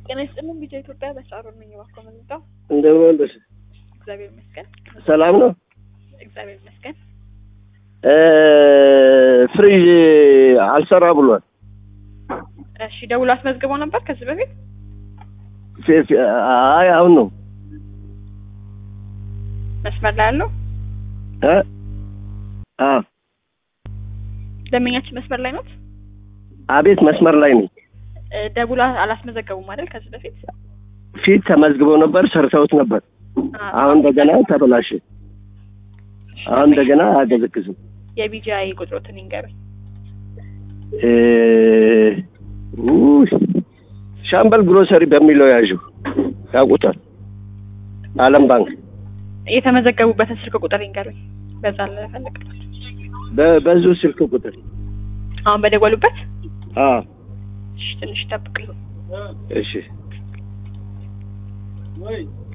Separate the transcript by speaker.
Speaker 1: ጤና ይስጥልን ቢጃ ኢትዮጵያ በሳሮ ነኝ። እባክዎ ምንጣው
Speaker 2: እንደምን ዋልሽ?
Speaker 1: እግዚአብሔር ይመስገን።
Speaker 2: ሰላም ነው?
Speaker 1: እግዚአብሔር ይመስገን።
Speaker 2: እ ፍሪጅ አልሰራ ብሏል።
Speaker 1: እሺ ደውሎ አስመዝግበው ነበር ከዚህ በፊት?
Speaker 2: ፌ- ፌ- አይ አሁን ነው
Speaker 1: መስመር ላይ ያለው
Speaker 2: እ አ
Speaker 1: ደንበኛችን መስመር ላይ ኖት?
Speaker 2: አቤት መስመር ላይ ነኝ።
Speaker 1: እ ደውሎ አላስመዘገቡም አይደል ከዚህ በፊት?
Speaker 2: ፊት ተመዝግበው ነበር፣ ሰርተውት ነበር።
Speaker 1: አ-
Speaker 2: አሁን እንደገና ተበላሸ። አሁን እንደገና አያገዘግዝም።
Speaker 1: የቢጂአይ ቁጥሮትን ይንገሩኝ።
Speaker 2: እ ውይ፣ ሻምበል ግሮሰሪ በሚለው ያዡ ያውቁታል። ዓለም ባንክ
Speaker 1: የተመዘገቡበትን ስልክ ቁጥር ይንገሩኝ። በዛ ልፈልግበት።
Speaker 2: በ- በዙ ስልክ ቁጥር
Speaker 1: አሁን በደወሉበት?
Speaker 2: አ
Speaker 1: እሺ ትንሽ ጠብቁኝ።
Speaker 2: እሺ